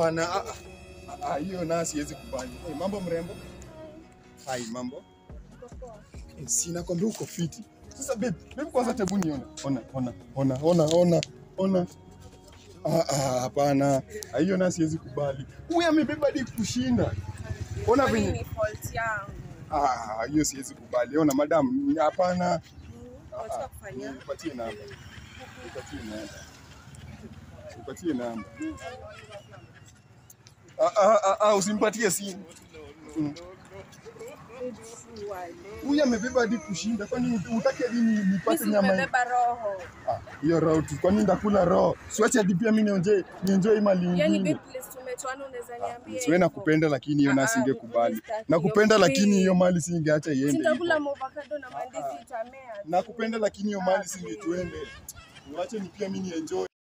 hapana. Ah, ah, ah, hiyo na siwezi kubali. Hey, mambo mrembo. Hai, mambo. Eh, Si nakwambia uko fiti. Sasa babe, babe kwanza tebu niona. Ona, ona, ona, ona, ona, ona. Ah, ah, hapana. Ah, Hiyo na siwezi kubali. Huyu amebeba hadi kushinda. Ona Kwani venye. ni fault yangu. Ah, hiyo siwezi kubali. Ona madam, hapana. Unataka kufanya? Nipatie namba. Nipatie namba. Nipatie namba. Ah, ah, ah, ah, usimpatie simu. Mm. Huyu amebeba hadi kushinda. Kwani utake hadi ni- nipate Mimi nyama hii? umebeba roho. Ah, hiyo roho tu. Kwani ndakula roho? Siwache hadi pia mimi nionje nionjoe mali Yaani nyingine. babe place tumetoana unaweza niambia. Siwe nakupenda lakini hiyo Ah, na ah, singekubali. sitaki Nakupenda hiyo. lakini hiyo mali singeacha iende. hivyo. Sitakula avocado na mandizi itamea. tu. Nakupenda lakini hiyo mali singetuende. Uache ni pia mimi nienjoy.